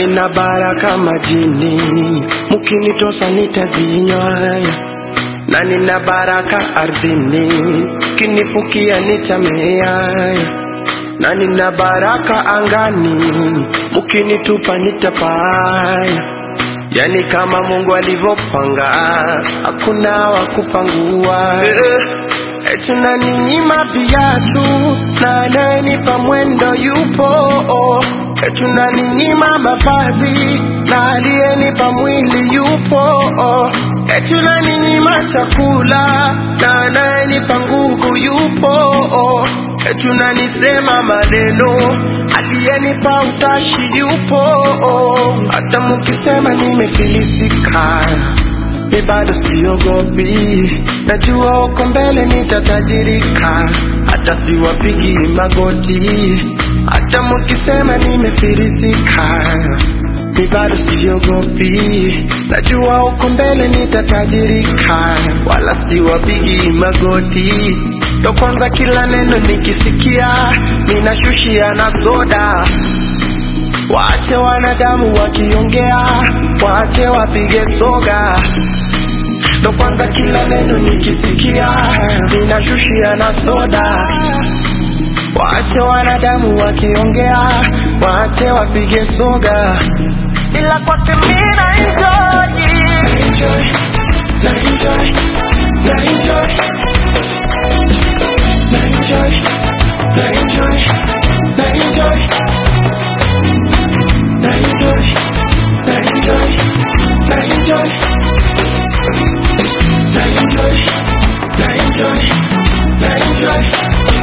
nina baraka majini, mukinitosa nitazinywa, na nina baraka ardhini, kinifukia nitamea, na nina baraka angani, mukinitupa nitapaa. Yani kama Mungu alivyopanga, hakuna wa kupangua. Eti unaninyima viatu na anayenipa mwendo yupo. Eti unaninyima mavazi na aliyenipa mwili yupo. Eti unaninyima chakula na anayenipa nguvu yupo. Eti unanisema maneno aliyenipa utashi yupo. Hata mukisema nimefilisika mi bado siogopi, najua uko mbele nitatajirika, hata siwapigi magoti. Hata mukisema nimefilisika, mi bado siogopi, najua uko mbele nitatajirika, wala siwapigi magoti. Ndo kwanza kila neno nikisikia, ninashushia na soda Waache wanadamu wakiongea, waache wapige soga. Ndo kwanza kila neno nikisikia, ninashushia na soda. Waache wanadamu wakiongea, waache wapige soga. Ila kwake mimi na enjoy, na enjoy, na enjoy, na enjoy, na enjoy, na enjoy. Na enjoy, na enjoy, na enjoy, na enjoy, na enjoy, na enjoy.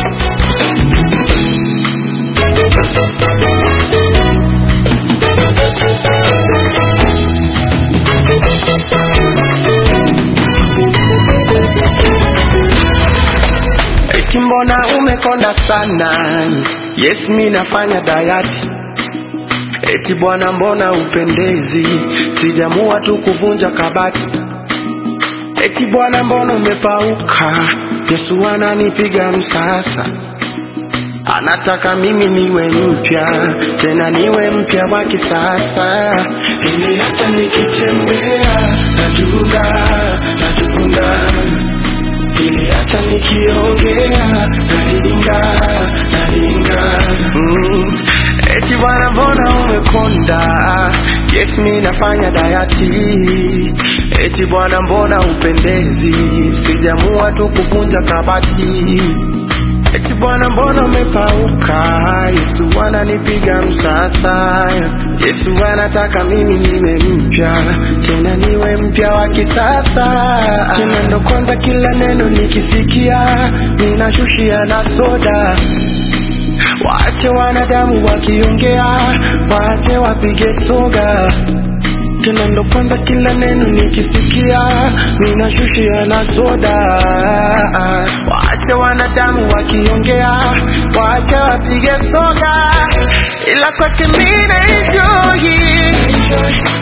Eti mbona umekonda sana? Yes, mi nafanya dayati Eti bwana, mbona upendezi? Sijamua tu kuvunja kabati. Eti bwana, mbona umepauka? Yesu ananipiga msasa, anataka mimi niwe mpya, tena niwe mpya wa kisasa, ili hata nikitembea nadunda nadunda, ili hata nikiongea nalinga nalinga mm. Eti bwana mbona umekonda? Yes, mi nafanya dayati. Eti bwana mbona upendezi? Sijamua tu kuvunja kabati. Eti bwana mbona umepauka? Yesu ananipiga msasa. Yesu anataka mimi niwe mpya, tena niwe mpya wa kisasa. Tena ndo kwanza kila neno nikisikia, ninashushia na soda. Waache wanadamu wakiongea, waache wapige soga. Tena ndo kwanza kila neno nikisikia, ninashushia na soda. Waache wanadamu wakiongea, waache wapige soga, ila kwake mimi na enjoy,